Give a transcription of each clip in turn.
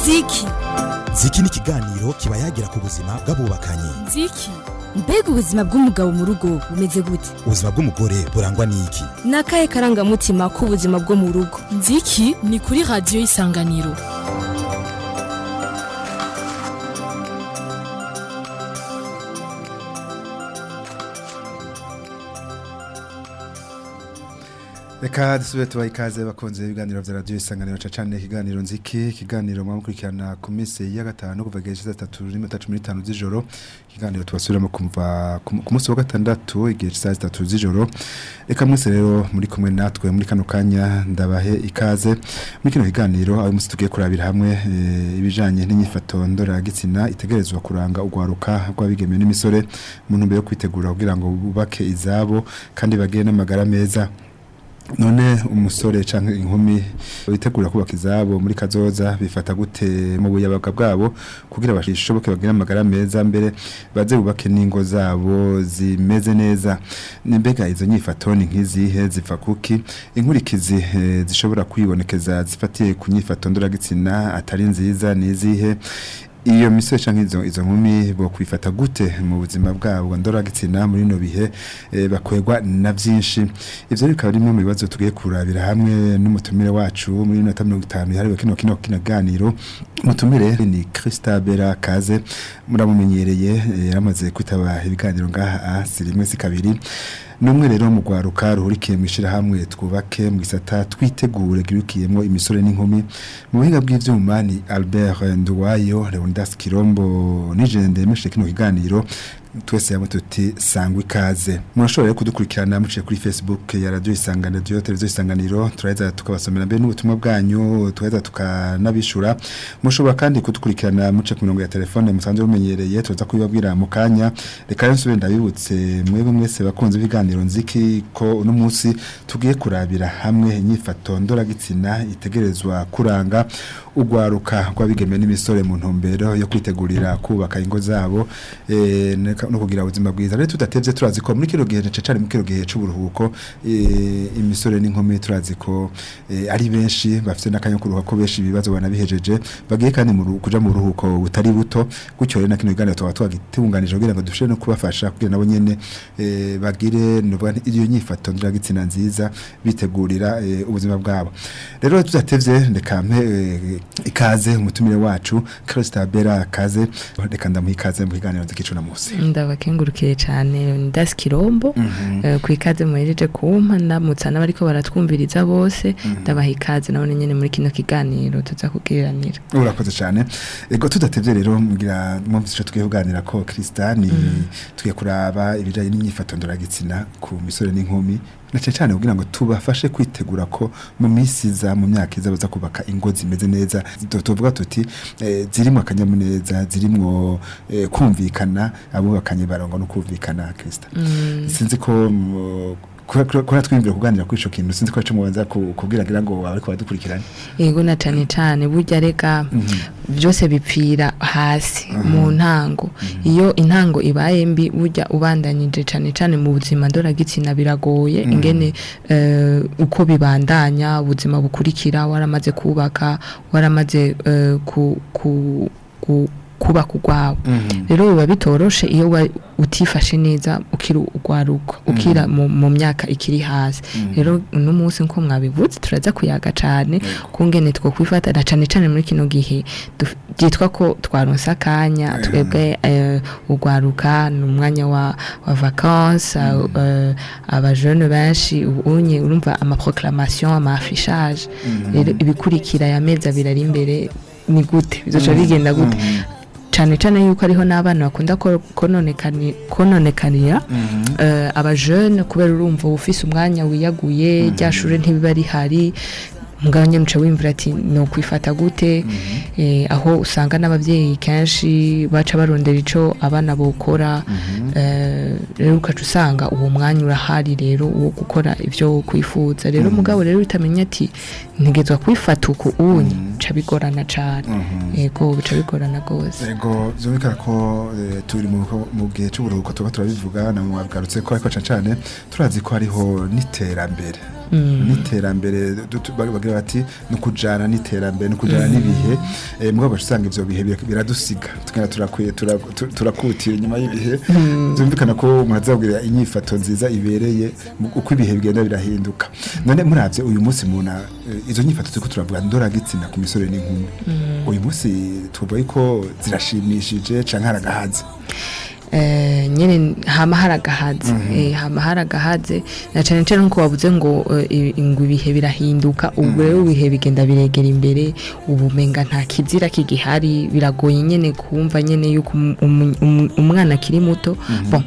ziki ziki ni ikiganiro kiba yagira ku buzima bw'abubakanye ziki mbega ubuzima bw'umugabo mu rugo bumeze gute ubuzima bw'umugore burangwa n'iki ni akahe karangamutima k'ubuzima bwo mu rugo nziki ni kuri radiyo y'isanganiro reka dusubire tubaha ikaze bakunze ibiganiro vya radiyo isanganiro cacane ikiganiro nziki ikiganiro mwamukurikirana ku minsi ya gatanu kuva igihe cisa tatu n'iminota cumi n'itanu z'ijoro ikiganiro tubasubiramo kumva ku ku munsi wa gatandatu igihe cisa zitatu z'ijoro reka mwese rero muri kumwe natwe muri kano kanya ndabahe ikaze muri kino kiganiro aho munsi tugiye kurabira hamwe eh, ibijanye n'inyifato ndoragitsina itegerezwa kuranga urwaruka rw'abigeme n'imisore mu ntumbero yo kwitegura kugira ngo bubake izabo kandi bagire n'amagara meza none umusore canke inkumi bitegura kubaka izabo muri kazoza bifata gute mu buyabaga bwabo kugira bashoboke bagire amagara meza mbere baze bubake n'ingo zabo zimeze neza nimbega izo nyifato ni nk'izihe ziva kuki inkurikizi eh, zishobora kwibonekeza zifatiye ku nyifato ndoragitsina atari nziza ni izihe iyo misore canke izo izo nkumi bo kwifata gute mu buzima bwabo ndoragitsina muri no bihe e, bakwegwa na vyinshi ivyo bikaba rimwe mu bibazo tugiye kurabira hamwe n'umutumire wacu muri minota 50 yahariwe kino kino kinaganiro umutumire ni Christabera Kaze muramumenyereye e, yaramaze kwitaba ibiganiro ngaha si rimwe si kabiri numwe rero mu gwaruka ruhurikiye mwishira hamwe twubake mu gisata twitegure girukiyemo imisore n'inkumi mu buhinga bw'ivyuma ni Albert Nduwayo Leonidas Kirombo nijende meshe kino kiganiro twese yamwe tuti sangwa ikaze murashobora rero kudukurikirana muciye kuri Facebook ya radio isanganiro radio televiziyo isanganiro turaheza tukabasomera mbere n'ubutumwa bwanyu tuheza tukanabishura mushobora kandi kudukurikirana muce ku mirongo ya telefone musanzwe mumenyereye tuza kubibabwira mu kanya reka rero nsubire ndabibutse mwebwe mwese bakunze ibiganiro nziki ko uno munsi tugiye kurabira hamwe inyifato ndoragitsina itegerezwa kuranga urwaruka rw'abigeme n'imisore mu ntumbero yo kwitegurira kubaka ingo zabo eh, neka- no kugira ubuzima bwiza rero tudatevye turazi ko muri kino gihe cecane muri kino gihe c'uburuhuko eh, imisore n'inkumi turazi ko eh, ari benshi bafite n'akanya kuruhuka ko benshi ibibazo banabihejeje bagiye kandi mu ru- kuja mu ruhuko butari buto gutyo rero na kino kiganiro tuba twagitunganije kugira ngo dushobore no kubafasha kugira nabo nyene eh, bagire nuvuga nti iyo nyifato ndoragitsina nziza bitegurira eh, ubuzima bwabo rero tudatevye reka mpe eh, ikaze umutumire wacu Christabera kaze reka ndamuha ikaze mu kiganiro nzikicu na musi ndabakengurukiye cyane ndasi kirombo eh, ku ikaze muhejeje kumpa ndamutsa n'abariko baratwumviriza bose ndabaha ikaze nabone nyene muri kino kiganiro tuza kugiranira urakoze cyane ego tudatevye rero mbwira mwumvise ico tugiye kuganira ko Kristani tugiye kuraba ibijanye n'imyifato ndoragitsina ku misore n'inkumi na cyane cyane kugira ngo tubafashe kwitegura ko mu minsi iza mu myaka iza baza kubaka ingo zimeze neza Tu- tuvuga tuti eh, zirimo akanyamuneza zirimo eh, kumvikana abubakanye barongo no kumvikana Krista sinzi ko mu- kura kura twimvira kuganira kuri ico kintu sinzi ko ico mubanza ku- kubwira ngira ngo abariko badukurikirana yego na cane cane burya reka byose bipfira hasi mu ntango iyo intango ibaye mbi burya ubandanyije cane cane mu buzima ndoragitsina biragoye ingene eh, uko bibandanya ubuzima bukurikira waramaze kubaka waramaze eh, ku, ku, ku, kubaka urwabo rero biba bitoroshe iyo wa- utifashe neza ukiri urwaruko ukira mu, mu myaka ikiri hasi rero uno munsi nko mwabivuze turaza kuyaga cane kungene two kwifatana cane cane muri kino gihe duf- byitwa ko twaronse akanya twebwe eh, urwaruka ni umwanya wa, wa vacances eh, abajene benshi ubunye urumva amaproclamation ama affichage rero ibikurikira ya mezi abiri ari imbere ni gute bizoca bigenda gute cyane cyane yuko ariho n'abana bakunda ko- kononekani- kononekanira eh, abajene kubera urumva uba ufise umwanya wiyaguye rya shure ntibiba rihari mugabo nyine uca wimvira ati ni ukwifata gute eh, aho usanga n'ababyeyi kenshi baca barondera ico abana bokora eh, rero ukaca usanga uwo mwanya urahari rero wo gukora ivyo kwifuza rero mugabo rero utamenya ati ntegezwa kwifata uku unye bica bigorana cane yego bica bigorana gose Ego byumvikana ko eh, turi mu mu gihe cy'uburuhuko tuba turabivuga na mwagarutse ko ariko cyane cyane turazi ko hariho n'iterambere n'iterambere du- tu- bagira bati ni ukujana n'iterambere ni ukujana n'ibihe Eh, mugabo baca usanga ivyo bihe bir- biradusiga tugenda turakwiye tura- tu- turakutira inyuma y'ibihe byumvikana ko umuntu azabwira inyifato nziza ibereye mu- uko ibihe bigenda birahinduka none muravye uyu munsi muna eh, izo nyifato turiko turavuga ndoragitsina ku misore n'inkumi uyu munsi tuvuga yuko zirashimishije canke haragahaze eh, nyene hama haragahaze eh, hama haragahaze na cane cane nkuko wavuze ngo eh, i- ngo ibihe birahinduka ubu rero ibihe bigenda biregera imbere ubumenga nta kizira kigihari biragoye nyene kumva nyene yuko um- um- um- umwana akiri muto bon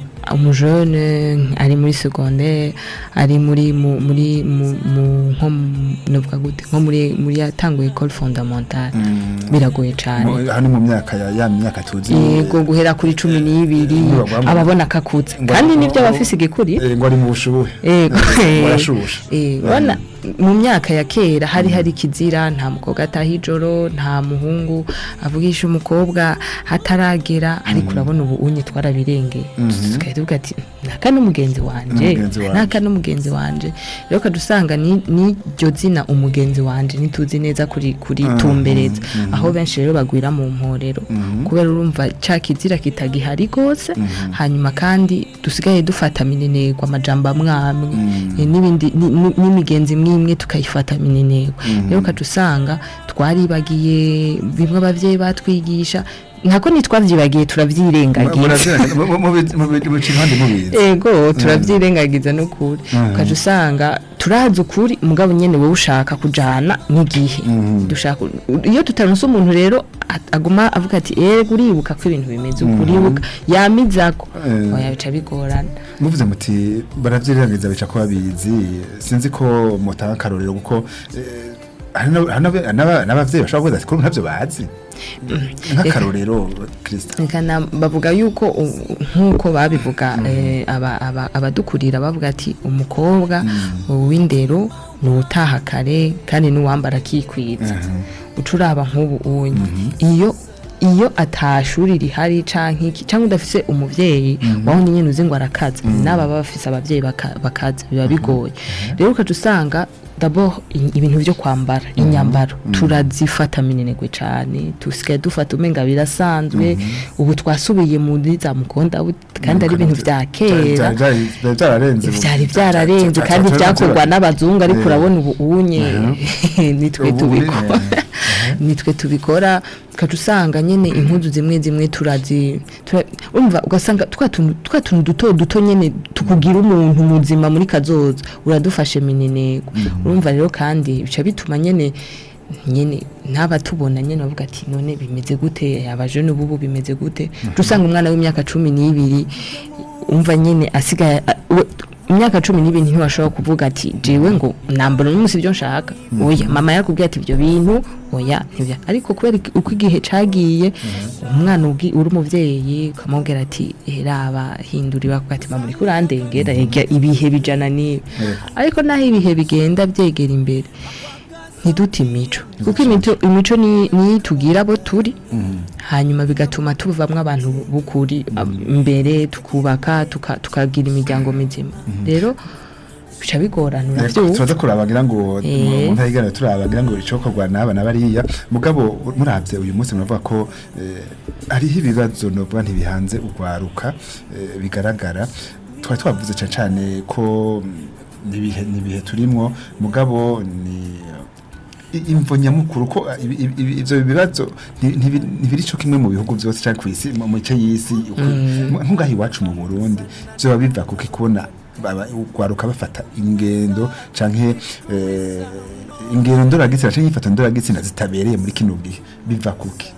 umujene ari muri secondaire ari muri mu- muri mu- mu- nko mu- novuga gute nko muri muri yatanguye école fondamentale biragoye cane Mu- hano mu myaka ya ya myaka tuzi yego guhera kuri cumi n'ibiri Ngo bagwamo- ababona akakutse ngo- kandi nibyo ngo- abafise igikuri Eh, ngo ari mu bushuhe yego barashusha Eh, urabona mu myaka ya kera hari hari kizira nta mukobwa ataha ijoro nta muhungu avugisha umukobwa hataragera ariko urabona ubu unye twarabirengeye tukahita tuvuga ati naka n'umugenzi wanje N'umugenzi wanje." naka n'umugenzi wanje rero kadusanga ni n'iryo zina umugenzi wanje ntituzi neza kuri kuri tumbereza aho benshi rero bagwira mu mporero kubera urumva ca kizira kitagihari gose hanyuma kandi dusigaye dufata minenegwa amajambo amwamwe eh, n'ibindi ni- ni- n'imigenzi imwe imwe tukayifata minenegwa rero kadusanga twaribagiye bimwe abavyeyi batwigisha ntako ntitwavyibagiye turavyirengagiza mubica impande mubizi ego turavyirengagiza n'ukuri ukaja usanga turazi ukuri mugabo nyene wowe ushaka kujana n'igihe dushaka iyo tutaronse umuntu rero at- aguma avuga ati ego uribuka ko ibintu bimeze uko uribuka yamizako Eh. oya bica bigorana muvuze muti baravyirengagiza bica ko babizi sinzi ko mutanga akarorero kuko eh, hari n'ab- hari n'ab- n'aba- n'abavyeyi bashobora kuvuga ati kuri ntavyo bazi nk'akarorero Krista Nkana bavuga yuko u- nk'uko babivuga eh, aba- aba- abadukurira bavuga ati umukobwa w'indero ni utaha kare kandi n'uwambara akikwiza uca uraba nk'ubu unye iyo iyo atashuri rihari canke iki canke udafise umuvyeyi wahunye nyene uzi ngo arakaza n'aba baba bafise abavyeyi baka- bakaza biba bigoye rero ukaca usanga d'abord i- ibintu vyo kwambara inyambaro turazifata minenegwe cane tusigaye dufata umenga birasanzwe ubu twasubiye muri za mukonda bu- kandi ari ibintu vya kera byararenze vyari vyararenze kandi vyakorwa n'abazungu ariko urabona ubu unye nitwe Ubu tubikora uri- nitwe tubikora ukaca usanga nyene impuzu zimwe zimwe turazi tura- urumva ugasanga twa tuntu twa tuntu duto duto nyene tukugira umuntu muzima muri kazoza uradufashe minenego urumva rero kandi bica bituma nyene nyene n'abatubona nyene bavuga ati none bimeze gute abajene ubu bimeze gute uca usanga umwana w'imyaka cumi n'ibiri umva nyene asigaye a- we- imyaka cumi n'ibiri ntiwashobora kuvuga ati jewe ngo nambona n'umunsi ibyo nshaka oya mama yakubwiye ati ibyo bintu oya ntibya ariko kubera iki- uko igihe cagiye umwana ubwi- uri umuvyeyi ukamubwira ati raba hindura bakuga ati mama uriko urandengera ega ibihe bijana n'ibi ariko naho ibihe bigenda byegera imbere ntidute imico kuko imico imico ni niyo itugira abo turi hanyuma bigatuma tuvamwo abantu b'ukuri ab- imbere tukubaka tuka- tukagira imiryango mizima rero bica bigorana uravyumva tubaza kurabagira ngo Eh. mu ntayigana turabagira ngo icokorwa n'aba na bariya mugabo muravye uyu munsi muravuga ko eh, hariho ibibazo novuga ntibihanze urwaruka eh, bigaragara twari twavuze cane cane ko mm, nibihe nibihe turimwo mugabo ni i- imvo nyamukuru ko uh, ibi- ibi- ibi- ivyo bibazo nti- ntibi- ntibiri co kimwe mu bihugu vyose canke kw'isi mu mice y'isi uko- nk'ungaha iwacu mu Burundi vyoba biva kuko ikubona baba ugwaruka bafata ingendo canke eh, ingendo ndoragitsina canke inyifato ndoragitsina zitabereye muri kino gihe biva kuki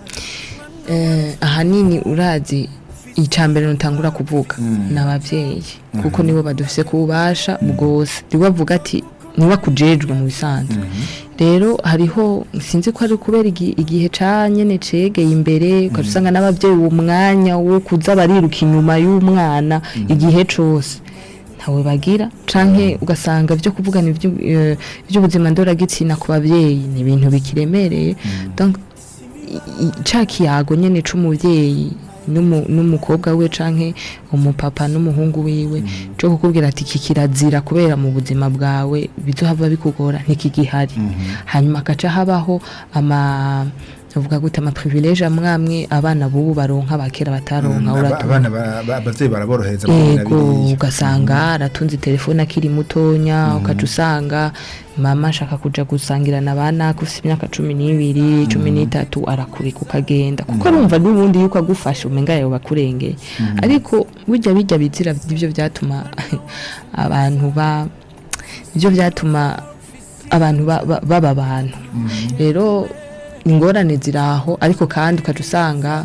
eh, ahanini urazi icambere nutangura kuvuga n'abavyeyi kuko nibo badufise kubasha bwose nibo bavuga ati niba kujejwe mu bisanzwe rero hariho sinzi ko ari kubera igi- igihe ca nyene cegeye imbere ukaca usanga n'abavyeyi uwo mwanya wo kuza bariruka inyuma y'umwana igihe cose ntawe bagira canke ugasanga vyo kuvugana ivyu- eh, ivy'ubuzima ndoragitsina ku bavyeyi ni ibintu bikiremereye donc i- i- ca kiyago nyene c'umuvyeyi n'umu- n'umukobwa we canke umupapa n'umuhungu wiwe cyo kukubwira ati iki kirazira kubera mu buzima bwawe bizohava bikugora ntikigihari hanyuma agaca habaho ama uvuga gute ama privilege amwamwe abana bubu baronka bakera bataronka Aba- uratumva abana ba- ba- abavyeyi baraborohereza mu bintu ego biriya. ugasanga aratunze telefone akiri mutonya ukaca usanga mama ashaka kuja gusangira na bana ufite imyaka cumi n'ibiri cumi n'itatu arakureka ukagenda kuko arumva n'ubundi yuko agufasha umenga yawe bakurengeye ariko burya bijya bizira nibyo byatuma abantu ba nibyo byatuma abantu ba- ba- baba abantu rero ingorane ziri aho ariko kandi ukaca usanga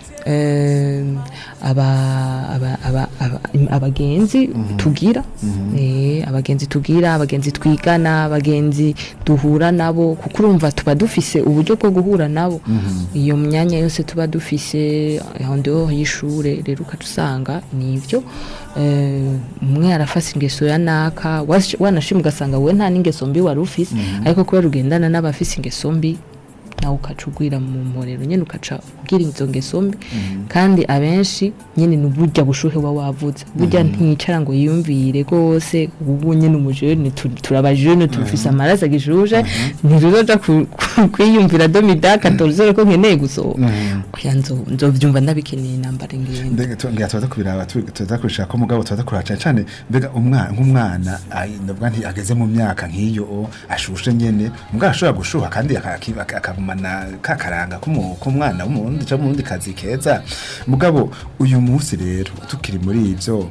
em, aba- aba- aba- aba- im- abagenzi tugira eh, abagenzi tugira abagenzi twigana abagenzi duhura nabo kuko urumva tuba dufise uburyo bwo guhura nabo iyo myanya yose tuba dufise en dehors y'ishure rero ukaca usanga nivyo eh, umwe arafase ingeso ya naka wash- wanashima ugasanga wowe nta n'ingeso mbi wari ufise ariko kubera ugendana n'abafise ingeso mbi nawe ukaca ugwira mu mporero nyine ukaca ubwira izo ngeso mbi kandi abenshi nyine ni burya bushuhe uba wavuze burya ntiyicara ngo yiyumvire rwose ubu nyine umujene tu- turabajene tufise amaraso agishuje ntiruzoja ku- ku- kwiyumvira domidaka toruzore ko nkeneye gusohoka oya nzo- nzovyumva ndabikeneye nambara ingendo mbega tu- ngira tubaza kubiraba tu- tubaza kubishaka ko mugabo tubaza kuraba cane cane mbega umwana nk'umwana ai- ndavuga nti ageze mu myaka nk'iyo o, ashushe nyene mugabo ashobora gushuha kandi aka- aki- aka- akagumana ka karanga k'umu- k'umwana w'umurundi canke umurundi kazi keza mugabo uyu munsi rero tukiri muri ivyo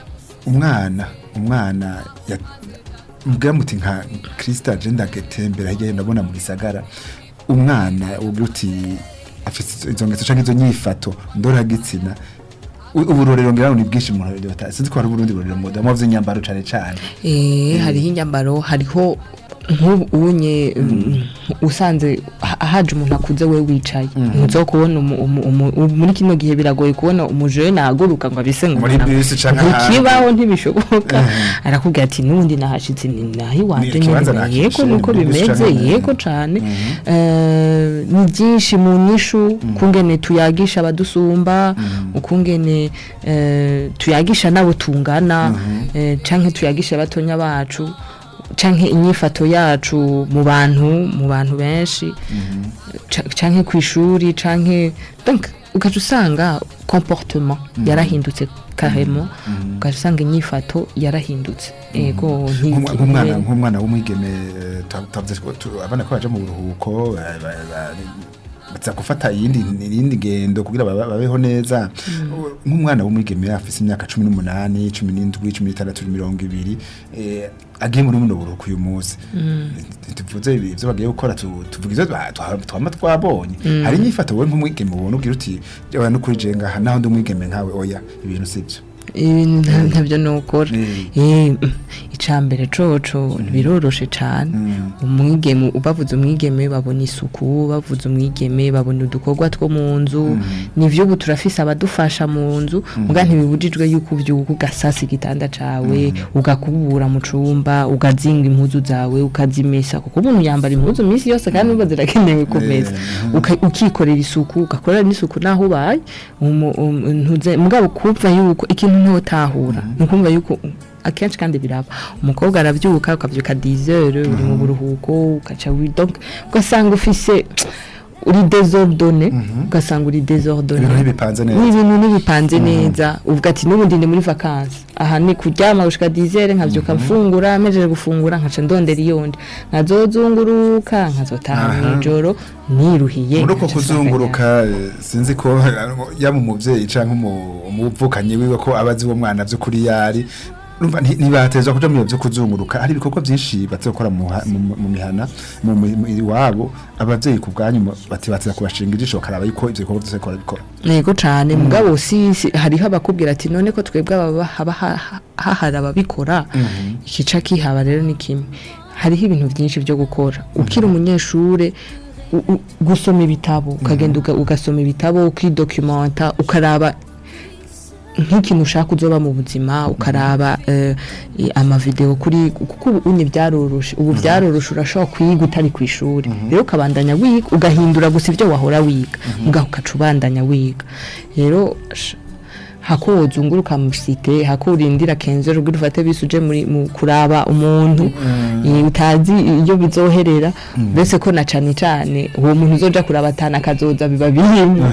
umwana umwana ya- mbwira muti nka Krista agenda agatembera hirya no ndabona mu gisagara umwana ugira uti afite izo- izo ngeso canke izo nyifato ndoragitsina u- uburorero ngira ngo ni bwinshi mu rurero bata sinzi ko hari uburundi burorero mu damu vy'inyambaro cane cane Eh, hariho inyambaro hariho nk'ubu unye mm, usanze ha- haje umuntu akuze we wicaye ntuzo kubona umu- umu- umu- umu- muri kino gihe biragoye kubona umujene ahaguruka ngo abise ngo Muri umuntu- bisi canke ahandi. ntikibaho ntibishoboka arakubwira ati n'ubundi nahashitse ni naho iwanje Ni ikibanza nyene nakishe, yego nuko muri bisi bimeze canke- yego cane Eh, ni byinshi mu nyishu ukungene tuyagisha abadusumba ukungene eh, tuyagisha n'abo tungana eh, canke tuyagisha abatonya bacu canke inyifato yacu mu bantu mu bantu benshi ca- canke ku ishuri canke donc ugaca usanga comportement yarahindutse carrément ugaca usanga inyifato yarahindutse ego Nk'umwa- nti- nk'umwana nk'umwana w'umwigeme eh, twa- twavuze ko tu- abana ko baje mu buruhuko ba- ba- ba- baza gufata iyindi iyindi ngendo kugira baba- babeho neza nk'umwana w'umwigeme afise imyaka cumi n'umunani cumi n'indwi cumi n'itandatu mirongo ibiri eh, agiye muri buno buruhuko uyu munsi tuvuze ibi- ivyo bagiye gukora tu- tuvuga ivyo twa- twa- twama twabonye hari inyifato wowe nk'umwigeme ubona ugira uti "Oya, n'ukuri je ngaha naho ndi umwigeme nkawe oya ibintu sivyo ibintu nta- ntabyo nokora Mm. Eh, icambere coco biroroshe cane umwigeme bavuze umwigeme babona isuku bavuze umwigeme babona udukorwa two mu nzu nivyo ubu turafise abadufasha mu nzu muga ntibibujijwe yuko uvyuka ugasasa igitanda cawe ugakubura mu cumba ugazinga impuzu zawe ukazimesa kuko umuntu yambara impuzu iminsi yose kandi uba zirakenewe kumesa Uka- ukikorera isuku ugakorera n'isuku naho ubaye umu- um- ntuze mugabo kumva yuko ikintu ntotahura ni ukumva yuko akenshi kandi biraba umukobwa arabyuka ukabyuka 10 heures uri mu buruhuko ukaca wi- donc ugasanga ufise uri désordonné ugasanga uri désordonné ibintu ntibipanze neza n'ibintu ntibipanze neza uvuga ati n'ubundi ndi muri vacances aha ni kuryama gushika 10 heures nkavyuka mfungura mejeje gufungura nkaca ndondera iyondi nkazozunguruka nkazotaha Aha. mw'ijoro niruhiye muri uko nkaca nsanga kuzunguruka eh, sinzi ko yaba umuvyeyi canke umu- umuvukanyi wiwe ko abazi uwo mwana vy'ukuri yari Urumva nti- ntibatezwa kuja mu biro vyo kuzunguruka hari ibikorwa vyinshi bazokora mu ha- mu- mu mihana mu mu- mu- iwabo abavyeyi ku bwanyu mu- bati bateza kubashinga ijisho bakaraba yuko ivyo bikorwa vyose bakora bikora yego cane mugabo si si- hariho abakubwira ati none ko twebwe ababa haba ha- ha- hahari ababikora ikica kihaba rero ni kimwe hariho ibintu byinshi byo gukora ukiri umunyeshure u- u- gusoma ibitabo ukagenda uga- ugasoma ibitabo ukidocumenta ukaraba nk'ikintu ushaka uzoba mu buzima ukaraba eh, i- amavideo kuri kuko ubu unye byaroroshe ubu byaroroshe urashobora kwiga utari ku ishuri rero ukabandanya wiga ugahindura gusa ibyo wahora wiga mugaho ukaca ubandanya wiga rero sh- hako wozunguruka mu site hako urindira kenzo rugira ufate bisuje muri mu kuraba umuntu eh, utazi iyo bizoherera mbese ko na cane cane uwo muntu uzoja kuraba atana kazoza biba birimo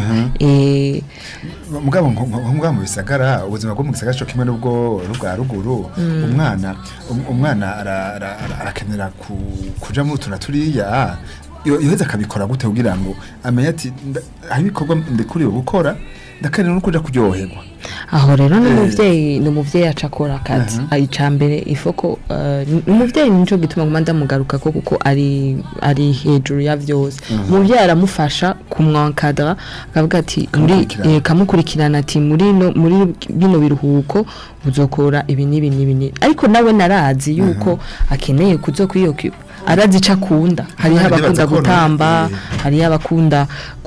eh mugabo nko nko- nko mu bisagara ubuzima bwo mu gisagara cyo kimwe n'ubwo rugwa ruguru umwana um- umwana ara- ara- ara- arakenera ku- kuja mu tuna turiya yo- yoheza akabikora gute kugira ngo amenye ati nda- hari ibikorwa ndekuriwe gukora ndakenera no kuja kuryoherwa aho rero ni Eh. umuvyeyi ni umuvyeyi aca akora akazi Aha. icambere ifoko eh, ni umuvyeyi nico gituma nguma ndamugaruka ko kuko ari ari hejuru ya vyose umuvyeyi aramufasha kumwankadra akavuga ati muri Kamukurikirana. eh, kamukurikirana ati muri no muri bino biruhuko uzokora ibi n'ibi n'ibi n'ibi ariko nawe narazi yuko akeneye kuzo kwiyokipa arazi ico akunda hariho Kandi abakunda baza ko no- gutamba eh. hariho abakunda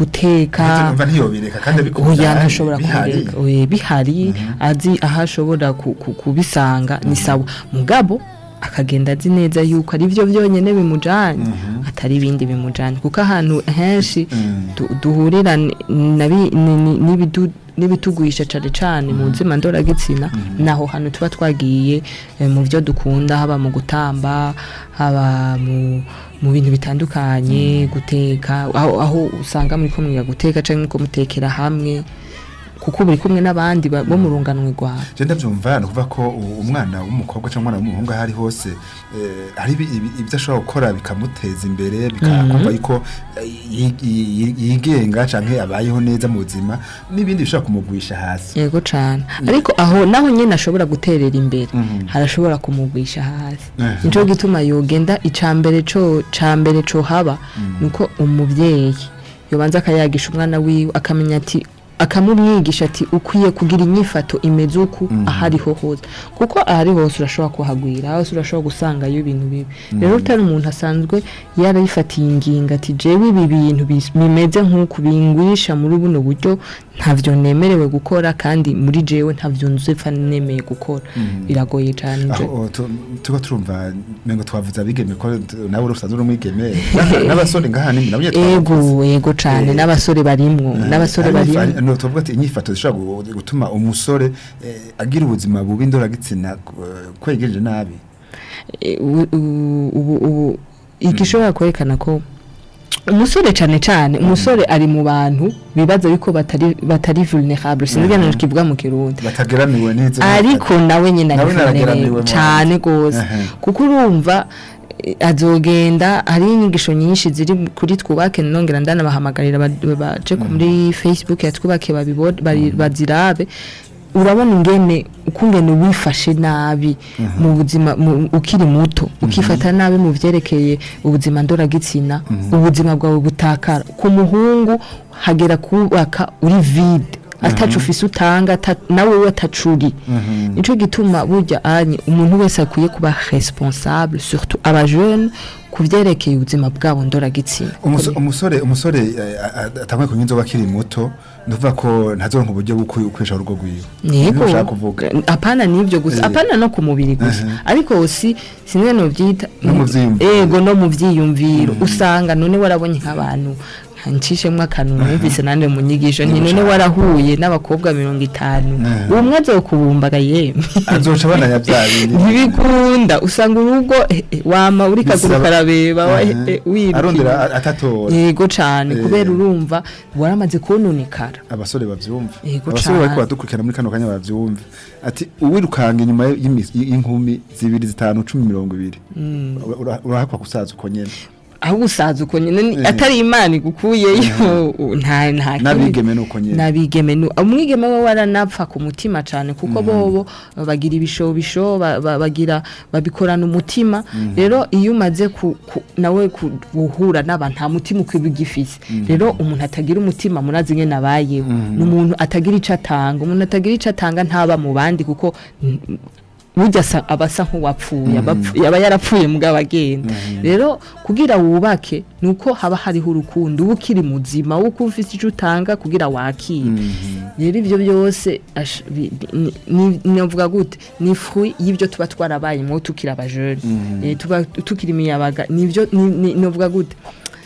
guteka mva ntiyobireka kandi abikunda oya ntashobora bihari. kureka oye bihari azi aho ashobora ku- ku- kubisanga ni sawa mugabo akagenda azi neza yuko ari byo byonyine bimujanye atari ibindi bimujanye kuko ahantu henshi Mm. du- duhurira ni- na bi- ni- ni- n'ibidu- n'ibituguhisha cane cane mu buzima ndoragitsina naho hantu tuba twagiye eh, mu byo dukunda haba mu gutamba haba mu mu bintu bitandukanye guteka aho, aho usanga muri kumwe guteka canke ko mutekera hamwe kuko buri kumwe n'abandi ba- bo mu runganwe rwawe je ndavyumva ni ukuvuga ko u- umwana w'umukobwa cyangwa umwana w'umuhungu aho ari hose eh, hari ibi- ibi- ibyo ashobora gukora bikamuteza imbere bikakumva yuko eh, yi- yi- yigenga canke abayeho neza mu buzima n'ibindi bishobora kumugwisha hasi yego cane ariko aho naho nyene ashobora guterera imbere Mhm. harashobora kumugwisha hasi Mhm. nico gituma yogenda icambere co cambere co haba nuko umuvyeyi yobanza akayagisha umwana wiwe akamenya ati akamumwigisha ati ukwiye kugira inyifato imeze uku ahariho hose kuko ahari hose urashobora kuhagwira hose urashobora gusangayo ibintu bibi rero utari umuntu asanzwe yarayifatiye ingingo ati jewe ibi bintu bis- bimeze nk'uku bingwisha muri buno buryo ntavyo nemerewe gukora kandi muri jewe ntavyo nzepfa nemeye gukora biragoye cane je- aho tu- tuba turumva mengo twavuze abigeme ko t- nawe urusanzwe uri umwigeme n'abasore ngaha ni nabo nyene twabavuze. ego ego cane Eh, n'abasore barimwo n'abasore Hari inyifa- barimwo no tuvuga ati inyifato zishobora gu- gutuma umusore eh, agira ubuzima bubi ndoragitsina eh, kwegereje nabi Eh, u- u- ubu ubu igishobora kwerekana ko umusore cane cane umusore ari mu bantu bibaza yuko batari batari vulnerable sinigana kivuga mu kirundi batageramiwe neza ariko nawe nyine Nawe ari narageramiwe vulnerable mu cane gose Ehe. kuko urumva eh, azogenda hari inyigisho nyinshi ziri kuri twubake nongera ndanabahamagarira ba- baje kuri facebook ya twubake babibone bari- bazirabe urabona ingene ukungene wifashe nabi mu buzima mu- ukiri muto ukifata nabi mu vyerekeye ubuzima ndoragitsina ubuzima bwawe butakara ku muhungu hagera kubaka uri vide atacu ufise utanga ata- nawe we atacuri nico gituma burya anye umuntu wese akwiye kuba responsable surtout aba jeune ku vyerekeye ubuzima bwabo ndoragitsina Umuso- umusore umusore eh, a- a- atanguye kunywa inzoga akiri muto ndavuga ko ntazoronka uburyo bwo kwi- kwesha urugo rwiwe Yego Nibyo ushaka kuvuga apana nivyo gusa Eh. apana no ku mubiri gusa Mhm. ariko si sinwe no vyita No mu vyiyumviro. ego no mu vyiyumviro usanga none warabonye nk'abantu ncishemwo akantu numvise nande mu nyigisho nti none warahuye n'abakobwa mirongo itanu Mhm. umwe azokubumbaga yemwe azoca abana bya bindi ntibikunda usanga urugo eh, eh, wama uri kaguru Bisaba- karabeba wa- Mhm. eh, wiruka arondera inyuma. a- atatora yego cane Eh. kubera urumva waramaze kononekara abasore bavyumva Yego abasore cane. bariko badukurikirana muri kano kanya bavyumva ati uwirukanga inyuma y'imi- y'inkumi zibiri zitanu cumi mirongo ibiri Ura- ura- urahakwa kusaza uko nyene aho usaza uko nyine ni- Eh. atari imana igukuyeyo nta nta kindi- n'abigeme nuko nyene n'abigeme nu umwigeme we waranapfa ku mutima cyane kuko bobo bagira ibishobisho ba- ba- bagira babikorana umutima rero iyo umaze ku, ku, nawe ku- guhura n'abantu nta mutima ukwiba ugifise rero umuntu atagira umutima murazi nyene abayeho ni umuntu atagira ico atanga umuntu atagira ico atanga ntaba mu bandi kuko mm, burya asa- aba asa nk'uwapfuye aba apfu- yaba yarapfuye mugabo agenda rero kugira wubake ni uko haba hariho urukundo uba ukiri muzima uko ufite icyo utanga kugira wakire rero ibyo byose ash- bi- ni- ni- navuga gute ni fruit y'ibyo tuba twarabayemo tukiri abajene Eh, tuba tukiri imiyabaga nibyo ni- ni- navuga gute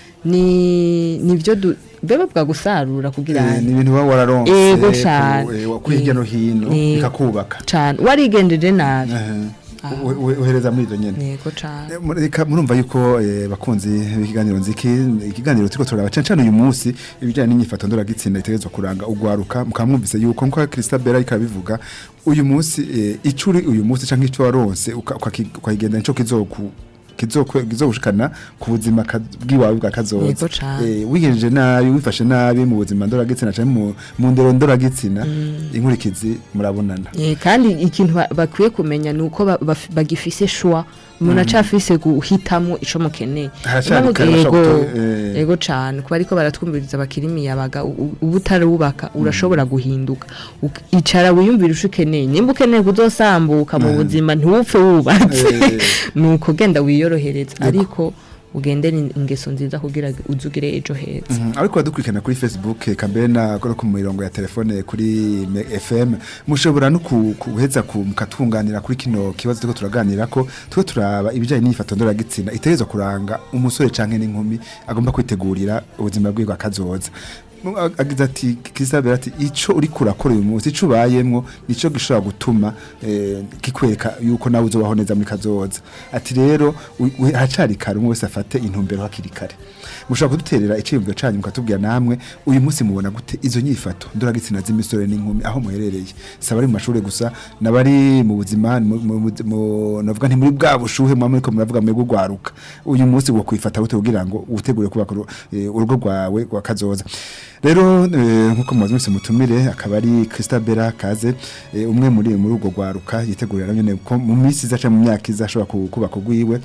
ni nibyo du- beba bwa gusarura kugira Eh, ni ibintu uba wararonse Ego ku- cane. eh, ku hirya no hino Eh. bikakubaka cyane warigendeje nabi Eh, u- u- uhereza muri izo nyene yego cyane Eh, muri- reka murumva yuko eh, bakunzi b'ikiganiro nziki ikiganiro turiko turaba cane cane uyu munsi ibijyanye n'inyifato ndoragitsina itegerezwa kuranga ugwaruka mukaba mwumvise yuko nko Christabel ariko abivuga uyu munsi eh, ico uri uyu munsi canke ico waronse uka- ukaki- ukakigenda nico kizoku kizokwe- kizogushikana ku buzima ka- bw'iwawe bwa kazoza Yego cane. Eh, wigenjeje nabi wifashe nabi mu buzima ndoragitsina canke mu mu ndero ndoragitsina inkurikizi murabonana Eh, kandi ikintu ba- bakwiye kumenya ni uko ba- baf- bagifise shwa umuntu acafise guhitamo ico mukeneye Haracari Niyo kare mpamvu- bashobora yego gutora, eh. yego cane kuba ariko baratwumviriza bakiri imiyabaga u- u- uba utarubaka urashobora guhinduka Uk- icara wiyumvira ico ukeneye nimba ukeneye kuzosambuka mu buzima ntiwupfe wubatse Eh. nuko genda wiyorohereza ariko ugendere in- ingeso nziza kugira uzugire ejo heza Mhm, ariko badukurikirana kuri facebook eka mbere na no ku mirongo ya telefone kuri me- fm mushobora no ku- kuheza ku- mukatunganira kuri kino kibazo turiko turaganira ko turiko turaba ibijyanye n'iyifato ndoragitsina itegerezwa kuranga umusore canke n'inkumi agomba kwitegurira ubuzima bwiwe bwa kazoza Mu- ag- agize ati kisabera ati ico uri kurakora uyu munsi ico ubayemwo nico gishobora gutuma eh, kikwereka yuko nawe uzobaho neza muri kazoza ati rero u- u- haracari kare umwe wese afate intumbero hakiri kare mushobora kuduterera iciyumviro canyu mukatubwira namwe uyu munsi mubona gute izo nyifato ndoragitsina z'imisore n'inkumi aho muherereye saba ari mu mashuri gusa nabari mu buzima mu- mu- mu- mu- navuga nti muri bwa bushuhe muba muriko muravuga mwebwe gwaruka uyu munsi wo kwifata gute kugira ngo utegure kubaka uru- eh, urugo rwawe rwa kazoza rero eh, nkuko mumaze mwese mutumire akaba ari Christabella Kaze eh, umwe muri muri urwo rwaruka yitegurira nyene ko mu minsi iza canke mu myaka iza ashobora ku- kubaka ugwiwe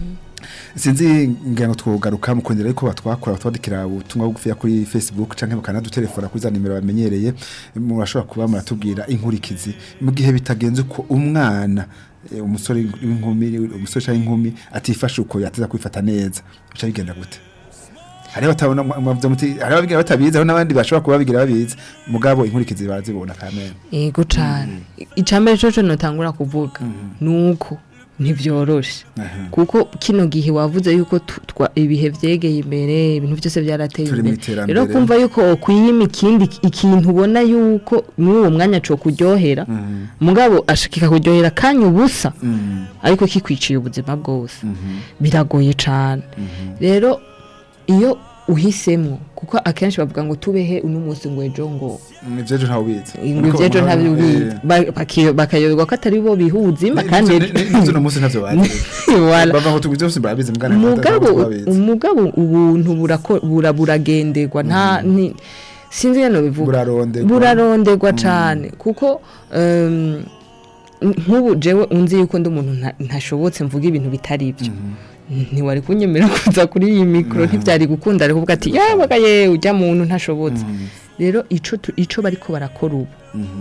sinzi ngira ngo twogaruka mu kongera ariko batwakora batwadikira ubutumwa bugufiya kuri Facebook canke bakanadutelefona kuri za nimero bamenyereye murashobora kuba muratubwira inkurikizi mu gihe bitagenze uko umwana eh, umusore w'inkumi umusore canke inkumi atifashe uko yateza kwifata neza bica bigenda gute hariho batabona mwavuze muti hariho ababigira batabizi hariho n'abandi bashobora kuba babigira babizi mugabo inkurikizi barazibona kamene yego cane icambere coco notangura kuvuga nuko ntivyoroshe kuko kino gihe wavuze yuko tu- twa- ibihe vyegeye imbere ibintu byose byarateye Turi mu imbere iterambere. rero kumva yuko wokwiyima ikindi ikintu ubona yuko muri uwo mwanya co kuryohera mugabo ashikika kuryohera kanya ubusa ariko kikwiciye ubuzima bwose biragoye cane rero iyo uhisemwo kuko akenshi bavuga ngo tubehe uno munsi ngo ejo ngo ivyejo ntawe ubizi ngo ivyejo ntabyo bizi Ba- baki- bakayoberwa ko atari bo biha ubuzima kandi uno munsi ntavyo bazi Wala. bava ngo tugize byose barabizi mugana umugabo umugabo ubuntu burako- bura- buragenderwa nta ni- sinzi yano bivuga buraronderwa buraronderwa cane kuko em, nk'ubu jewe unzi yuko ndi umuntu nta- ntashobotse mvuga ibintu bitari ibyo ntiwari kunyemera kuza kuri iyi mikoro ntibyari gukunda ari kuvuga ati yabaga ye ujya muntu ntashobotse rero ico tu- ico bariko barakora ubu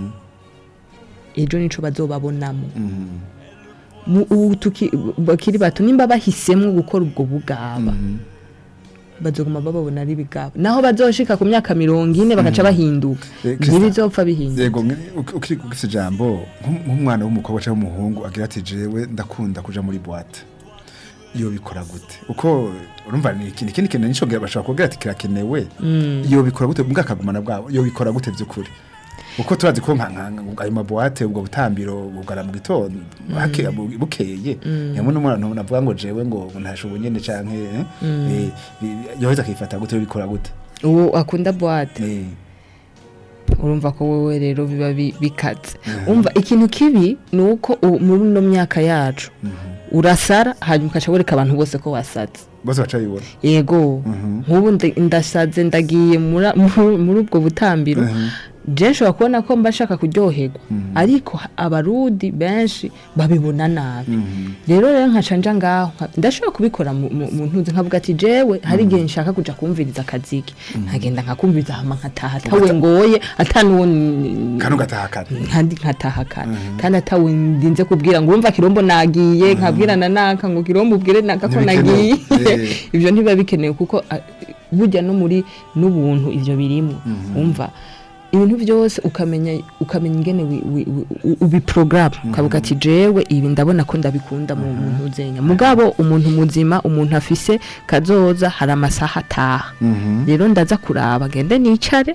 ejo nico bazobabonamo Mu- ubu tuki- bakiri bato nimba bahisemwo gukora ubwo bugaba bazoguma bababona ari bigaba naho bazoshika ku myaka mirongo ine bagaca bahinduka Eh, Christa- ntibizopfa bihinduka yego nge- uki- ukiri gufise ijambo nk'um- nk'umwana w'umukobwa cyangwa w'umuhungu agira ati jewe ndakunda kuja muri boîte iyo bikora gute uko urumva ni ikindi ikindi kintu nico gira- bashobora kugira ati kirakenewe iyo bikora gute mbwa kagumana bwabo iyo bikora gute by'ukuri uko turazi ko nka nka- nka- ayo mabuwate ubwo butambiro bugara mu gitondo hake- bu- bukeye hamwe n'umuntu navuga ngo jewe ngo ntashobo nyene canke eh, eh, bi- yoheza akifata gute iyo bikora gute uwo akunda boîte Eh, urumva ko wowe rero biba bi- bikaze umva ikintu kibi ni uko ubu muri ino myaka yacu urasara hanyuma ukaca wereka abantu bose ko wasaze bose baca bibona yego nk'ubu ndi- ndasaze ndagiye mura- muri muri ubwo butambiro je nshobora kubona ko mba nshaka kuryoherwa ariko ha- abarudi benshi babibona nabi rero rero nkaca nja ngaho nka- ndashobora kubikora mu mu- mu ntuzi nkavuga ati jewe hari igihe nshaka kuja kumviriza akaziki nkagenda nkakumviriza hama nkataha atawe ngoye atanuwo kano gatahakana kandi nkataha kare kandi atawe ndinze kubwira ngo urumva kirombo nagiye nkabwirana naka ngo kirombo ubwire naka ko Ntibikenewe. nagiye Eh. ibyo ntibiba bikenewe kuko ah, burya no muri n'ubuntu ibyo birimo umva ibintu byose ukamenya ukamenya ingene wi- wi- wi- ubiporogaramu ukavuga ati jewe ibi ndabona ko ndabikunda mu muntu uzenya mugabo umuntu muzima umuntu afise kazoza hari amasaha ataha rero ndaza kuraba ngende nicare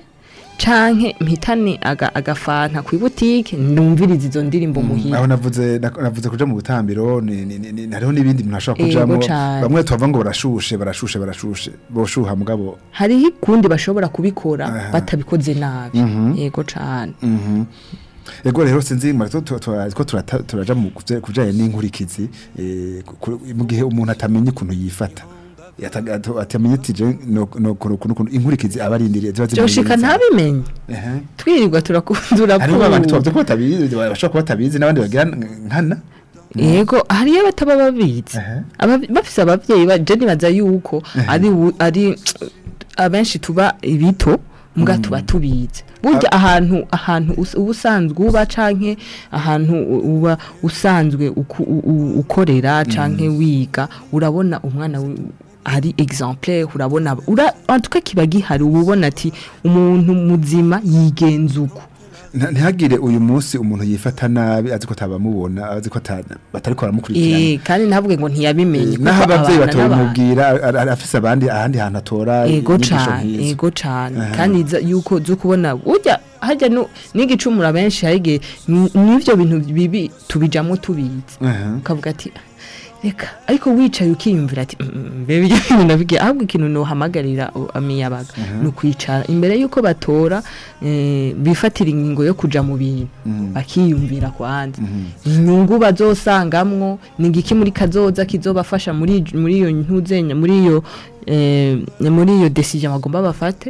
canke mpitane aga, agafanta ku ibutike numviriza izo ndirimbo muhira aho navuze nak- navuze kuja mu butambiro ni- ni- ni- ni- hariho n'ibindi bintu ashobora Yego kujamo cane. bamwe tubavuga ngo barashushe barashushe barashushe boshuha mugabo hariho ikundi bashobora kubikora Aha. batabikoze nabi yego cane Mhm. Ego rero sinzi mara to to- to- ko turata- turaja mu kuvye- kujanye n'inkurikizi eh, ku- mu gihe umuntu atamenya ukuntu yifata Yata- ato- atamenye ati je no no kuno kuno inkurikizi abarindiriye ziba ziri byoshika muri- ntabimenye Ehe. twirirwa turakundura hariho abantu tubavuze ko batabizi bashobora kuba batabizi n'abandi bagira nkana yego hariyo abataba babizi Ehe. Ababi- bafise abavyeyi ba je nibaza yuko ari wu- ari abenshi tuba ibito mbwa tuba tubizi burya ahantu ahantu us- uba usanzwe uba canke ahantu u- uba usanzwe uku- u- u- ukorera canke wiga urabona umwana wi- ari exemplaire urabona ura antuka kiba gihari uba ubona ati umuntu muzima yigenza uko Nta- ntihagire uyu munsi umuntu yifata nabi azi ko atabamubona azi ko ata- batariko baramukurikirana Eh, kandi ntavuge ngo ntiyabimenye naho kuko abavyeyi abana n'abantu. batabimubwira a- a- afise abandi ahandi hantu atora ego inyigisho cane nk'izo. ego cane Aha. kandi za- yuko zo kubona burya harya nu- n'igicumura benshi harige n'ivyo bintu bibi tubijamwo tubizi Aha. ukavuga ati reka ariko wicaye ukiyumvira ati "Mm, mm, mbebe ibyo bintu nabigiye ahubwo ikintu nohamagarira u- amiyabaga ni ukwicara imbere y'uko batora eh, bifatira ingingo yo kuja mu bintu bakiyumvira kwanza inyungu bazosangamwo ni igiki muri kazoza kizobafasha muri muri iyo ntuzenya muri iyo eh, muri iyo decision bagomba bafate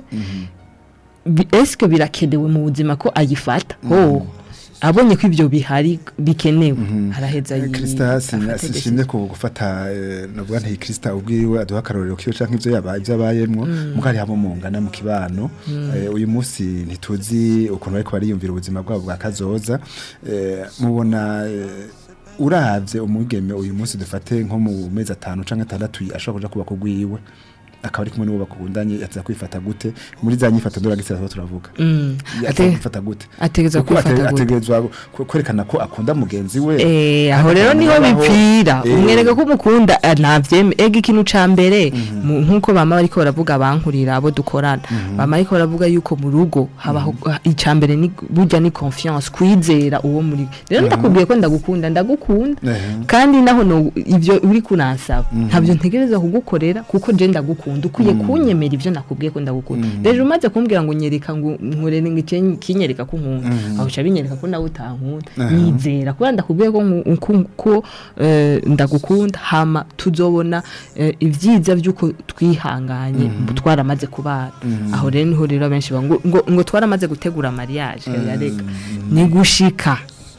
Bi- eske birakenewe mu buzima ko ayifata ho abonye ko ibyo bihari bikenewe araheza yi- Krista afate sishimye ko gufata eh, navuga nti Krista ubwiwe aduha akarorero kiyo canke ivyo yabaye ivyo abayemwo mukari habo mungana mu kibano Eh, uyu munsi ntituzi ukuntu bariko bariyumvira ubuzima bwabo bwa kazoza Eh, mubona eh, uravye umugeme uyu munsi dufate nko mu mezi atanu canke atandatu ashobora kuja kuba kugwiwe akaba ari kumwe n'uwo bakundanye yateza kwifata gute muri za nyifato ndoragitsira tuba turavuga Mm. yateza Ate- kwifata gute ategeza Kuko ate- kwifata gute ategerezwa ku- kwerekana ko akunda mugenzi we Eh, aho Kandi rero niho akamubaho. bipfira Eh. umwereka ko umukunda eh, ntavyeme ega ikintu ca mbere mu- nkuko bama bariko baravuga bankurira abo dukorana bama bariko baravuga yuko mu rugo habaho ica mbere ni burya ni confiance kwizera uwo muri rero ndakubwiye ko ndagukunda ndagukunda Ehe. kandi naho no ivyo uri kunansaba ntabyo ntegereza kugukorera kuko je ndagukunda ukwiye kunyemera ivyo nakubwiye ko ndagukunda rero umaze kumbwira ngo nyereka ngo nkorere ngo ikinye- kinyereka ko nkunda aho uca binyereka ko nawe utankunda nyizera kubera ndakubwiye ko nku- ko- ko eh, ndagukunda hama tuzobona eh, ivyiza vy'uko twihanganye twaramaze kubana aho rero niho rero abenshi bavuga ngo, ngo, ngo twaramaze gutegura mariage yareka ni gushika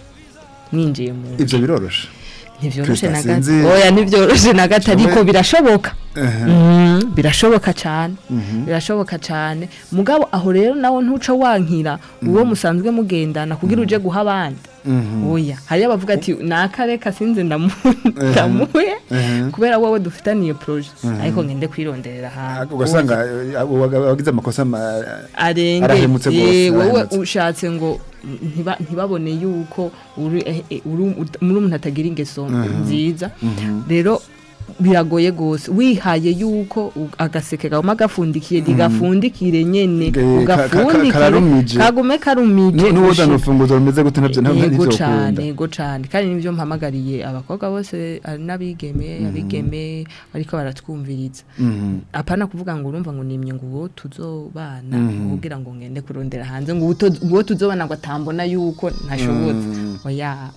ninjiye mu ivyo biroroshe ntivyoroshe Krista, na gato sinzi- oya ntivyoroshe na gato ariko Shome- birashoboka Ehe. Mm, birashoboka cyane birashoboka cyane mugabo aho rero nawe ntuca wankira uwo musanzwe mugendana kugira uje guha abandi oya hariyo abavuga ati nakareka sinze ndamu- ndamuhe Ehe. kubera wowe dufitaniye proje ariko ngende kwironderera ahantu ugasanga eh, abo baga- abagize amakosa ma- arenge arahemutse eh, rwose, wowe arahemutse. ushatse ngo ntiba- ntibabone yuko uri eh, eh, uri- ut- muri umuntu atagira ingeso nziza rero biragoye gose wihaye yuko u- agaseke kaguma gafundikiye ntigafundikire nyene Ge- ka- ka- ka- ugafundikire kararumije. kagume karumije Nu- n'uwoza gushika- n'urufunguzo rumeze gute navyo ntabwo yego nivyo cane ukunda yego cane kandi nivyo mpamagariye abakobwa bose ari n'abigeme abigeme bariko baratwumviriza apana kuvuga ngo urumva ngo nimye ngo uwo tuzobana kugira ngo ngende kurondera hanze ngo uwo to- uwo tuzobana ngo atambona yuko ntashobotse oya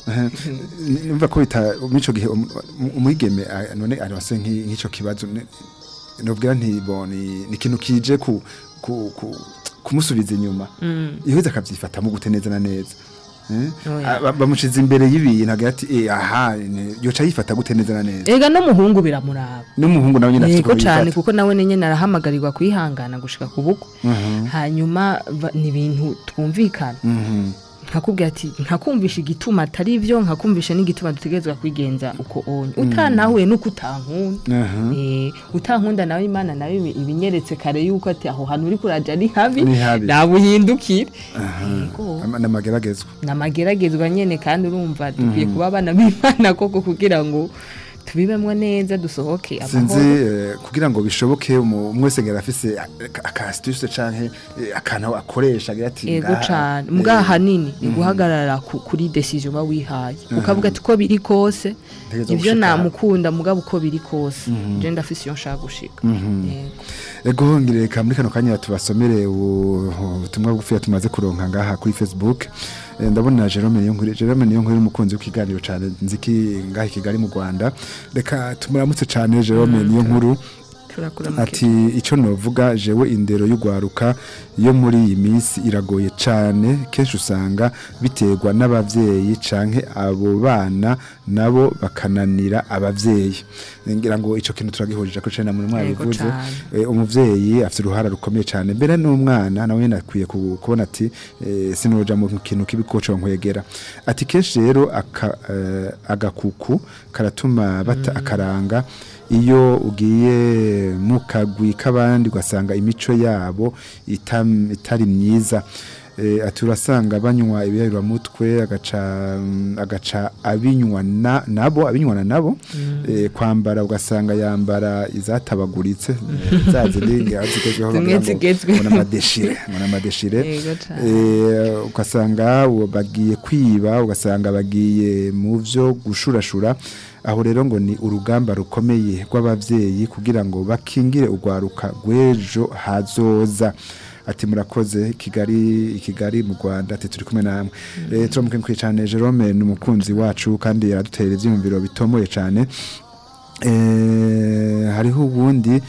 numva ko bita mico gihe um- um- umwigeme ah, none arose nk'i- nk'ico kibazo ne- nubwira nti bo ni ni ikintu kije ku ku ku kumusubiza inyuma iheze akavyifatamo gute neza na neza Eh? Oya. Ah, ba- bamushize imbere y'ibintu agira ati eh, aha ne- yoca yifata gute neza na neza ega n'umuhungu biramuraba n'umuhungu nawe nyine afite yego uko cyane yifata kuko nawe nyine arahamagarirwa kwihangana gushika ku buko hanyuma ba- ni ibintu twumvikana Mhm. nkakubwira ati nkakumvisha igituma atari byo nkakumvisha n'igituma dutegerezwa kwigenza uko onye utanahuye nuko utankunda Aha. Eh, utankunda nawe imana nawe ibi- ibinyeretse kare yuko ati aho hantu uri kuraja ni habi Ni habi. nawe uhindukire Yego. Ama- n'amageragezwa namageragezwa nyene kandi urumva dukwiye kuba abana b'imana koko kugira ngo tubibemwo neza dusohoke sinzi amahoro eh, kugira ngo bishoboke umu- umwe wese ngera afise akasituse canke eh, akantu akoresha agira ati ego ngaha, cane eh, mugaha hanini ni guhagarara ku- kuri decision uba wihaye ukavuga ati uko biri kose Ntegerezwa ivyo gushika. namukunda mugabo uko biri kose je ndafise iyo nshaka gushika Yego. ego ngireka muri kano kanya tubasomere u- ubutumwa bugufiya tumaze kuronka ngaha kuri facebook Eh, ndabona Jerome Niyonkuru Jerome Niyonkuru ni umukunzi w'ikiganiro cyane nziki ngaha i Kigali mu Rwanda reka tumuramutse cyane Jerome Niyonkuru turakura ati icyo novuga jewe indero y'ugwaruka yo muri iyi minsi iragoye cyane kenshi usanga biterwa n'abavyeyi canke abo bana nabo bakananira abavyeyi ngira ngo ico kintu turagihurije ko cene muri mwabivuze cane. Eh, umuvyeyi afite uruhara rukomeye cyane mbere n'umwana nawe nyene akwiye ku- kubona ati eh, sinoja mu kintu kibi koco nkwegera ati kenshi rero aka, eh, agakuku karatuma bata akaranga iyo ugiye mu kagwi k'abandi ugasanga imico yabo itam- itari myiza Eh, ati urasanga banywa ibiyabiramutwe agaca mm, agaca abinywa na- nabo abinywana nabo eh, kwambara ugasanga yambara izatabaguritse eh, za zindi zigezweho Zimwe bagira ngo zigezweho. ngo n'amadeshire ngo n'amadeshire Yego cane. Eh, ugasanga uwo bagiye kwiba ugasanga bagiye mu byo gushurashura aho rero ngo ni urugamba rukomeye rw'abavyeyi kugira ngo bakingire urwaruka rw'ejo hazoza ati murakoze kigali kigali mu rwanda ati turi kumwe namwe mm. turamukenguye cyane jerome ni umukunzi wacu kandi yaradutera ivyiyumviro bitomoye cyane eh, hariho ubundi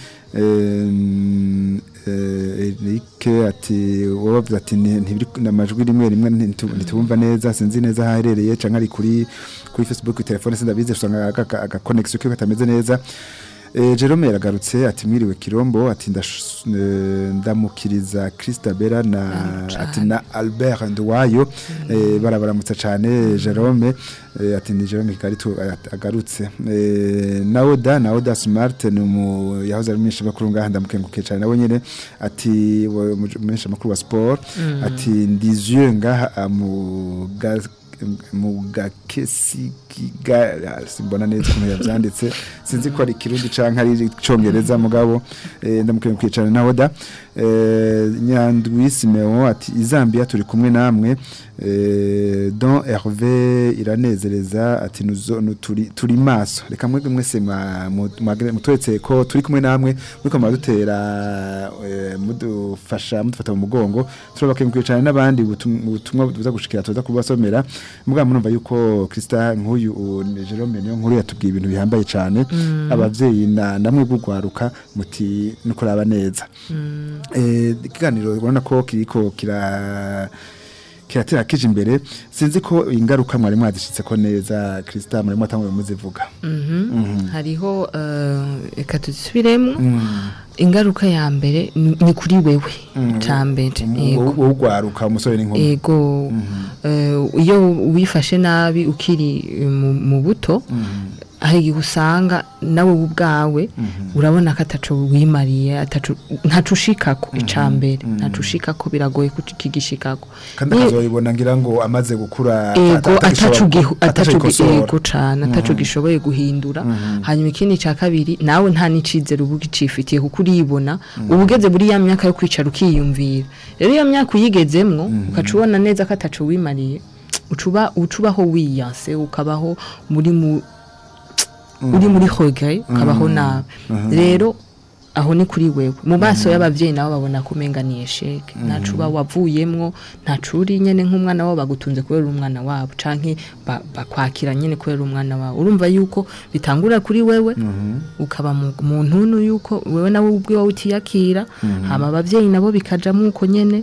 em, eh, Eric ati wabavuze ati ni- ntibiri namajwi rimwe rimwe ntitu- ntitubumva neza sinzi neza aho aherereye canke ari kuri kuri Facebook kuri telefone sindabize usanga aga- aga connection kiwe katameze neza Eh, Jerome yaragarutse ati mwiriwe Kirombo ati ndash- eh, ndamukiriza Christabella na ati na Albert Ndwayo eh, barabaramutsa cyane Jerome eh, ati ni Jerome Kigari tu at- agarutse eh, Naoda Naoda Smart ni mu yahoze ari mwinshi makuru ngaha ndamukenguke cyane nawe nyene ati mwinshi makuru wa sport ati ndizieux ngaha mu ga- mu gakesi kiga simbona neza ukuntu yavyanditse sinzi ko ari kirundi canke ari icongereza mugabo eh, ndamukenguye cyane naho da eh, nyandwi Simeon ati izambia turi kumwe namwe eh, don Hervé iranezereza ati nuzo nu- turi turi maso reka mwebwe mwese mwa- mu- mwagire- mutweretse ko turi kumwe namwe muriko muradutera eh, mudufasha mudufata mu mugongo turabakenguye cyane n'abandi ubutum- ubutumwa buza gushikira tuza kubasomera mugabo murumva yuko Krista nk'uyu u- ni Jerome niyo nkuru yatubwiye ibintu bihambaye cyane abavyeyi na namwe bugwaruka muti nukuraba neza eh ikiganiro ubona ko kiriko kira kiratera kije imbere sinzi ko ingaruka mwari mwadishitse ko neza Krista muri mwatanguye muzivuga hariho eh, reka tuzisubiremo ingaruka ya mbere ni ni kuri wewe ca mbere yego ugwaruka umusore n'inkumi ego eh, iyo wifashe nabi ukiri eh, mu- mu buto hari igihe usanga nawe ubwawe urabona ko ataco wimariye ataco ntaco ushikako ica mbere ntaco ushikako biragoye kukigishikako kandi akazoyibona ngira ngo amaze gukura ego ataco gihu- ataco gi- atacugikosora ego cane ataco gishoboye guhindura hanyuma ikindi ca kabiri nawe nta n'icizere uba ugicifitiye kuko uribona uba ugeze muri ya myaka yo kwicara ukiyumvira rero iyo myaka uyigezemwo ukaca ubona neza ko ataco wimariye ucuba ucubaho wiyanse ukabaho muri mu uri muri regret ukabaho nabi rero aho ni kuri wewe mu maso y'abavyeyi nabo babona ko umenga ni esheke ntacu uba wavuyemwo ntacu uri nyene nk'umwana wabo bagutunze kubera uri umwana wabo canke ba- bakwakira nyene kubera uri umwana wabo urumva yuko bitangura kuri wewe ukaba mu mu ntuntu yuko wewe nawe ubwiwe utiyakira hama abavyeyi nabo bikajamo uko nyene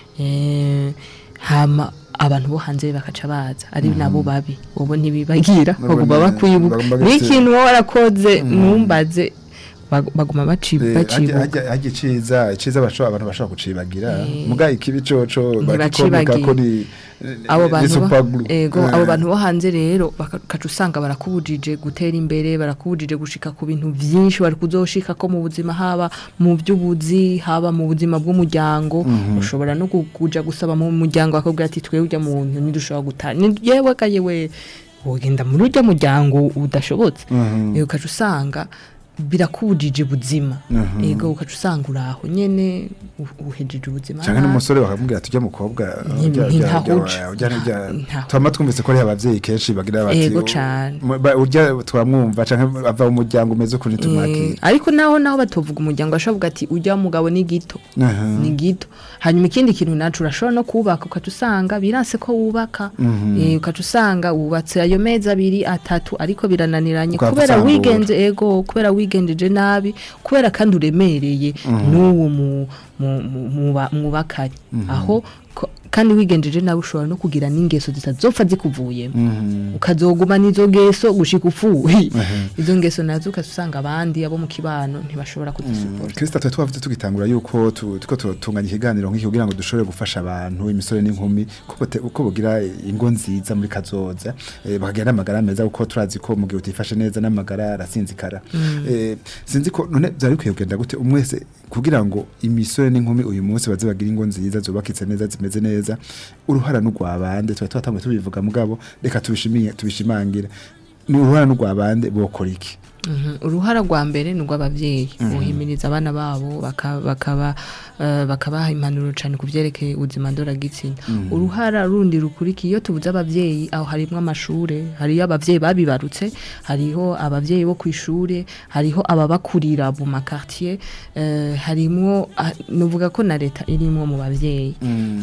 eh, hama abantu bo hanze bakaca baza ari nabo babi wowe ntibibagira Nabo baguma ni- bakwibuka baguma bagati- n'ikintu wowe warakoze numbaze bag- baguma baci- Eh, bacibuka hajya hajya iciza iciza bashobora abantu bashobora kucibagira Eh. muga ikibi coco Ntibacibagira. bakikomeka ko ni abo ni bantu bo- superglue. ego Eh. abo bantu bo hanze rero bakaca usanga barakubujije gutera imbere barakubujije gushika ku bintu vyinshi bari kuzoshika ko mu buzima haba mu by'ubuzi haba mu buzima bw'umuryango ushobora no ku- kuja gusaba mu muryango bakubwira ati twebwe urya muntu ntidushobora gutana ni yewe ka yewe wogenda muri urya muryango udashobotse Mhm. Eh, ukaca usanga birakubujije ubuzima Mhm. ego ukaca usanga uraho nyene u- uhejeje ubuzima canke nabi. n'umusore bakamubwira ati ujya mukobwa Nti- urya- urya- ntintahuje. urya- urya- urya- Ntaho. twama twumvise ko ari abavyeyi kenshi bagira bati Ego u- cane. mu- ba- urya twamwumva canke ava mu muryango umeze ukuntu Eh, tumwakira ariko naho naho batovuga umuryango bashobora ati ujya mugabo ni gito Aha. ni gito hanyuma ikindi kintu nacu urashobora no kubaka ukaca usanga biranse ko wubaka Eh, ukaca usanga wubatse ayo mezi abiri atatu ariko birananiranye Ukahava kubera usambura. wigenze ego kubera wigenjeje nabi kubera kandi uremereye n'uwo mu- mu- mu- muba- mwubakanye aho ko- kandi wigenjeje nabi ushobora no kugira n'ingeso zitazopfa zikuvuyemo Mhm. ukazoguma n'izo ngeso gushika upfuye izo ngeso nazo ukasanga abandi abo mu kibano ntibashobora kuzisupporta Krista twe twavuze tugitangura yuko tu- tuko tutunganya ikiganiro nk'iki kugira ngo dushobore gufasha abantu imisore n'inkumi kuko te- uko bugira ingo nziza muri kazoza eh, bakagira n'amagara meza kuko turazi ko mu gihe utifashe neza n'amagara arasinzikara eh, sinzi ko none byari bikwiye kugenda gute umwe wese kugira ngo imisore n'inkumi uyu munsi baze bagira ingo nziza zubakitse neza zimeze neza uruhara n'urwabande twari twatanguye tubivuga mugabo reka tubishimiye tubishimangire ni uruhara n'urwabande bokora iki Mhm. uruhara rwa mbere ni urw'ababyeyi buhimiriza abana babo baka- bakaba eh, bakabaha impanuro cyane ku byerekeye ubuzima ndoragitsina uruhara rundi rukurikiye iyo tubuze ababyeyi aho harimo amashure hariyo ababyeyi babibarutse hariho ababyeyi bo ku ishure hariho ababakurira mu makartier eh, harimwo ah, nuvuga ko na leta irimwo mu babyeyi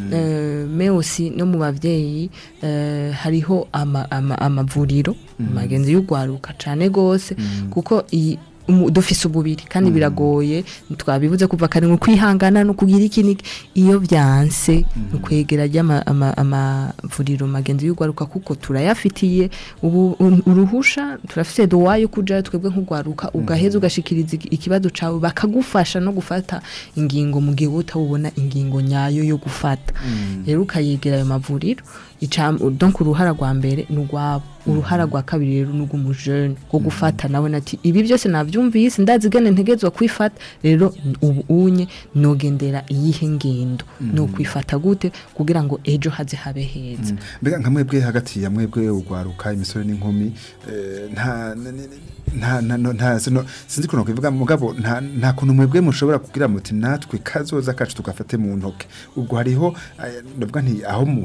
Eh, me aussi no mu bavyeyi eh, hariho ama- ama- amavuriro magenzi y'ugwaruka cane gose kuko iyi umu- dufise ububiri kandi biragoye twabivuze kuva kare ngo kwihangana no kugira iki n'iki iyo vyanse ni kwegera ry'ama- ama- amavuriro magenzi y'ugwaruka kuko turayafitiye ubu un- uruhusha turafise dowa yo kuja twebwe nk'ugwaruka ugaheza ugashikiriza iki- ikibazo cawe bakagufasha no gufata ingingo mu gihe wowe utabona ingingo nyayo yo gufata rero ukayegera ayo mavuriro icam- donc uruhara rwa mbere ni urwabo uruhara rwa kabiri rero ni urw'umujene rwo gufata nawe nati ibi byose nabyumvise ndazi gane ntegezwa kwifata rero ubu unye nogendera iyihe ngendo no kwifata gute kugira ngo ejo haze habe heza mbega nka mwebwe hagati ya mwebwe ugwaruka imisore n'inkumi eh, nta n- n- nta nta no- nta sino sinzi kuno kuvuga mugabo nta nta kuntu mwebwe mushobora kugira muti natwe kazoza kacu tugafate mu ntoke ubwo hariho eh, ndavuga nti aho mu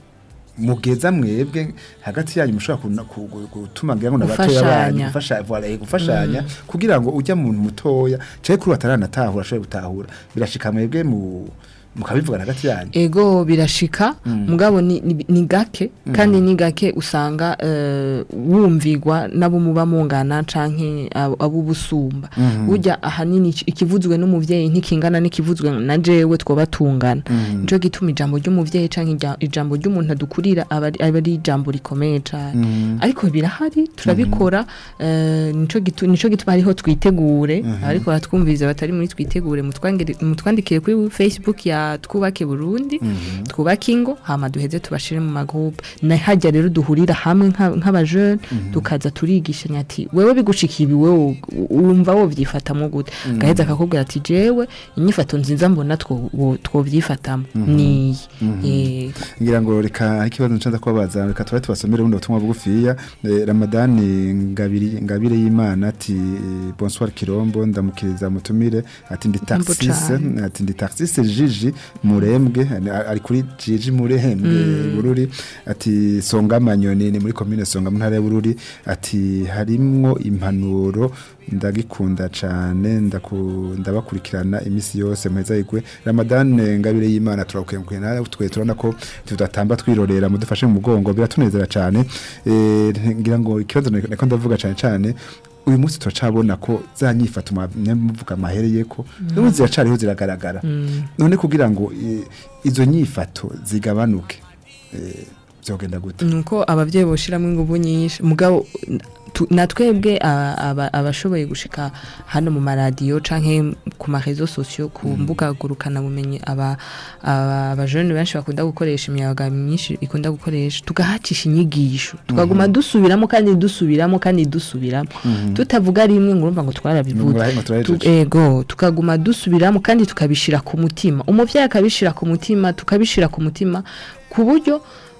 mugeza mwebwe hagati yanyu mushobora kuna- ku- ku- gutuma ngira ngo nabatoya banyu Gufashanya. gufasha voilà, eh, gufashanya kugira ngo ujya muntu mutoya cyaje kuri bataranatahura ashobore gutahura birashika mwebwe mu mukabivugana hagati yanyu ego birashika mugabo ni, ni, ni gake kandi ni gake usanga uh, wumvigwa nabo muba mungana canke abo abo busumba burya ahanini iki- ikivuzwe n'umuvyeyi ntikingana n'ikivuzwe na jewe twoba tungana nico gituma ijambo ry'umuvyeyi canke ijya- ijambo ry'umuntu adukurira aba ari- aba ari ijambo rikomeye cane ariko birahari turabikora eh, nico gitu- nico gituma hariho twitegure ariko baratwumviriza batari muri twitegure mutwangire- mutwandikire kuri facebook ya twubake burundi twubake ingo hama duheze tubashire mu magroupe na hajya rero duhurira hamwe nka- nk'abajene tukaza turigishanya ati wewe bigushikiye ibi wewe wumva wovyifatamwo gute gaheza akakubwira ati jewe inyifato nziza mbona two- wo- twovyifatamo niyi Eh, ngira ngo reka ikibazo ncanza kubabaza reka tuba tubasomere bundi butumwa bugufiya Eh, ramadani ngabiri ngabire y'imana ati eh, bonsoir kirombo ndamukiriza mutumire ati ndi Jambo taxis cane. ati ndi taxis jiji murembwe a- ari kuri jiji murembwe bururi ati songa manyoni ni muri commune songa mu ntara ya bururi ati harimwo impanuro ndagikunda cane ndaku- ndabakurikirana imisi yose muheza igwe Ramadan ngabire y'Imana turakukenguye nawe twe turabona ko tudatamba twirorera mudufashe mu mugongo biratunezera cane eh ngira ngo ikibazo niko ndavuga cane cane uyu munsi turacabona ko za nyifata muvuga amahereye ko n'ubu ziracariho ziragaragara none kugira ngo eh, izo nyifato zigabanuke eh, byogenda gute nuko abavyeyi boshiramo inguvu nyinshi mugabo tu- na twebwe a- aba- abashoboye gushika hano mu maradiyo canke ku marezo sosiyo ku mbuga ngurukana bumenyi aba aba- abajene benshi bakunda gukoresha imiyaga myinshi ikunda gukoresha tugahacisha inyigisho tukaguma dusubiramo kandi dusubiramo kandi dusubiramo tutavuga rimwe ngo urumva ngo twarabivuze Murahe- ngo turahejeje. Tu- ego tukaguma dusubiramo kandi tukabishira ku mutima umuvyeyi akabishira ku mutima tukabishira ku mutima ku buryo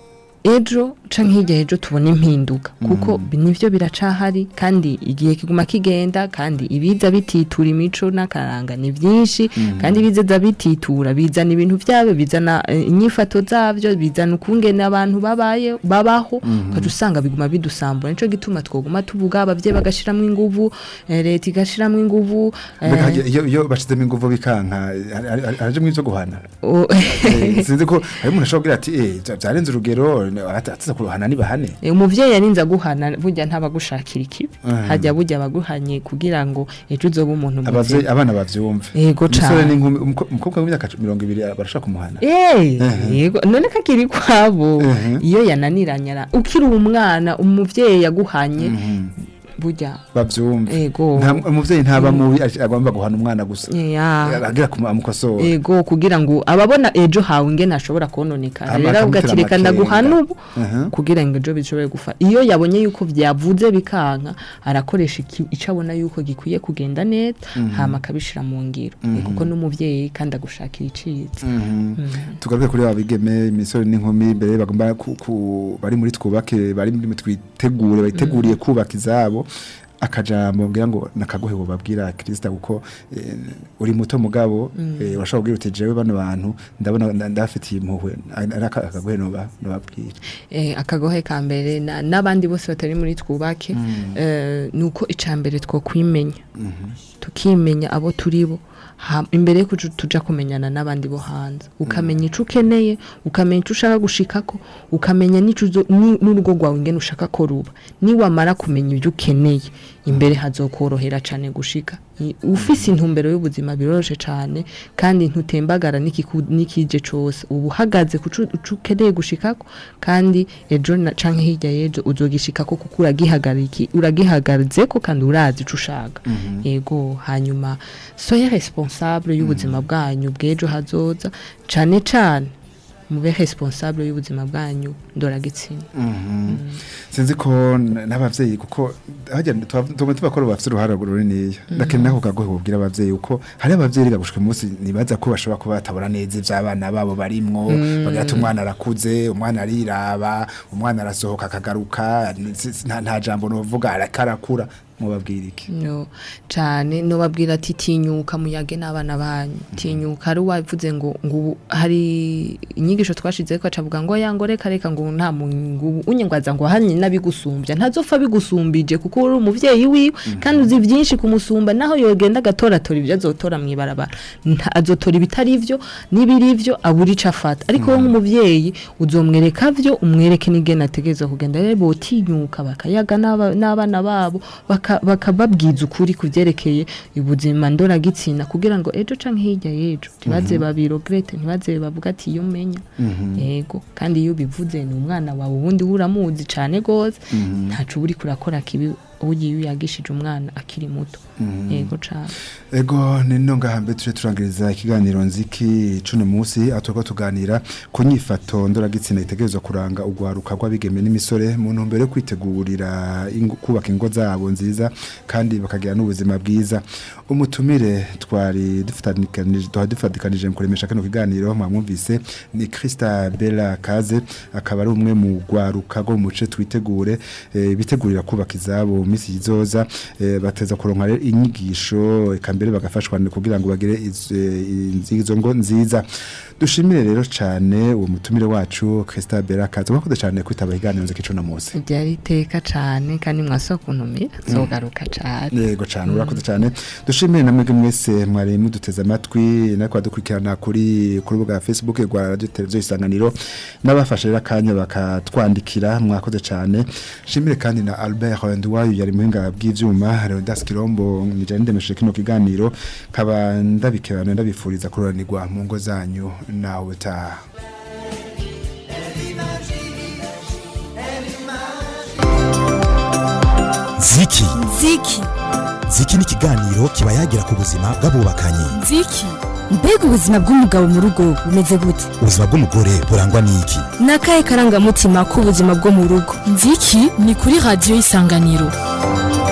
ejo canke hirya ejo tubona impinduka kuko bi- nivyo biracahari kandi igihe kiguma kigenda kandi ibiza bititura imico n'akaranga ni vyinshi kandi biza bititura bizana ibintu vyabo bizana eh, inyifato zavyo bizana ukungene abantu babaye babaho ukaca usanga biguma bidusambura nico gituma twoguma tuvuga abavyeyi bagashiramo inguvu eh, leta igashiramo inguvu eh, Mbega hagiye- iyo iyo bashizemo inguvu bikanka araje mu ivyo guhana o- Eh, sinzi ko hari umuntu ashobora kugira ati eh bya- byarenze urugero ataza kuruhana nibahane Eh, umuvyeyi yarinze aguhana burya ntabagushakira ikibi Mhm. hajya burya abaguhanye kugira ngo ejo uzobe umuntu abavyeyi muzima abana bavyumve Yego umusore cane. n'inkumi umuko- umukobwa w'imyaka mirongo ibiri barashaka kumuhana Eh, Mhm. yego none kakiri kwabo Mhm. iyo yananiranye ara- ukiri umwana umuvyeyi yaguhanye Mhm. burya bavyumve Ego. Nta- umuvyeyi ntaba mubi aje- agomba guhana umwana gusa ya agira kumukosora ego kugira ngo ababona ejo hawe ingene ashobora kononekara Ama- rero avuga ati akamutera reka ndaguhana amakenga." ubu Mhm. kugira ngo ejo bishobore gufa iyo yabonye yuko vyavuze bikanka arakoresha iki- ico abona yuko gikwiye kugenda neza hama akabishira mu ngiro Eh, kuko n'umuvyeyi kandi agushakira iciza tugaruke kuri babigeme imisore n'inkumi mbere bagomba ku- ku- bari muri twubake bari muri twitegure bayiteguriye kubaka izabo akajambo ngira ngo nakagohe babwira Krista kuko eh, uri muto mugabo eh, urashobora kubwira uti jewe bano bantu ndabona nda- ndafitiye impuhwe ari aka- akagohe no babwira eh, akagohe ka mbere na- n'abandi bose batari muri twubake eh, nuko ica mbere two kwimenya tukimenya abo turi bo Ha- imbere yuko uju- tuja kumenyana n'abandi bo hanze ukamenya ico ukeneye ukamenya ico ushaka gushikako ukamenya n'ico uzo- ni- n'urugo rwawe ingene ushaka ko ruba niwamara kumenya ibyo ukeneye imbere hazokorohera cane gushika I- ufise intumbero y'ubuzima biroroshe cane kandi ntutembagara n'ikiku- n'ikije cose uba uhagaze ku cu- ico ukeneye gushikako kandi ejo na- canke hirya y'ejo uzogishikako kuko uragihagariki uragihagarizeko kandi urazi ico ushaka yego hanyuma soya responsable y'ubuzima bwanyu bw'ejo hazoza cane cane mube responsable y'ubuzima bwanyu ndoragitsina sinzi ko n- n'abavyeyi kuko hajya tugomba tubakora bafite uruhara runini ndakenera ko kagohe bubwira abavyeyi uko hari abavyeyi rega gushika umunsi nibaza ko bashobora kuba batabona neza ivy'abana babo barimwo bagira ati umwana arakuze umwana ariraba umwana arasohoka akagaruka ni- si- nta nta jambo novuga arakarakura mubabwira iki no cane nobabwira ati tinyuka muyage n'abana banyu tinyuka hari uwavuze ngo ngo ubu hari inyigisho twashizeko acavuga ngo ya ngo reka reka ngo nta mungu unyengwaza ngo hanye nabigusumbya ntazopfa bigusumbije kuko uri umuvyeyi wiwe kandi uzi vyinshi kumusumba naho yogenda agatoratora ibyo azotora mw'ibarabara Nta- azotora ibitari ivyo n'ibiri ivyo abura ico afata ariko wowe nk'umuvyeyi uzomwereka vyo umwereke n'ingene ategereza kugenda rero botinyuka bakayaga n'aba- n'abana babo baka- bakababwiza ukuri ku vyerekeye ubuzima ndoragitsina kugira ngo ejo canke hirya y'ejo ntibaze babirogrete ntibaze bavuga ati iyo umenya yego kandi iyo ubivuze ni umwana wawe ubundi we uramuzi cane gose ntaco uba uriko urakora kibi ugiye iyo uyagishije umwana akiri muto yego cane Ego nino ngahambe tuje turangiriza ikiganiro nziki cuno musi atuko tuganira ku nyifato ndoragitsina itegerezwa kuranga ugwaruka rw'abigeme n'imisore mu ntumbero yo kwitegurira ingo- kubaka ingo zabo nziza kandi bakagira n'ubuzima bwiza umutumire twari dufatikanije twari dufatikanije mu kuremesha kano kiganiro mwamwumvise ni Krista Bella Kaze akaba ari umwe mu gwaruka go muce twitegure eh, bitegurira kubaka izabo minsi izoza eh, bateza kuronka rero inyigisho eka mbere bagafashwa kugira ngo bagire iz- eh, izo ngo nziza dushimire rero cyane uwo mutumire wacu Christa Berakaza mwakoze cyane kwitaba iganiro nziki cyo munsi ryari iteka cane kandi mwaso kuntumira zogaruka cane yego cyane urakoze cyane dushimire namwe mwese mwari muduteze amatwi nako dukurikirana kuri ku rubuga Facebook rwa radio televiziyo isanganiro n'abafashe rero akanya bakatwandikira mwakoze cyane shimire kandi na Albert Ndwayo yari muhinga bw'ivyuma Leonidas Kirombo nijane ndemeshe kino kiganiro kaba ndabikebana ndabifuriza kuroranirwa mu ngo zanyu nawe ta ziki ziki ziki ni ikiganiro kiba yagira ku buzima bw'abubakanye Ziki mbega ubuzima bw'umugabo mu rugo bumeze gute ubuzima bw'umugore burangwa n'iki ni akahe karangamutima k'ubuzima bwo mu rugo Ziki ni kuri radio isanganiro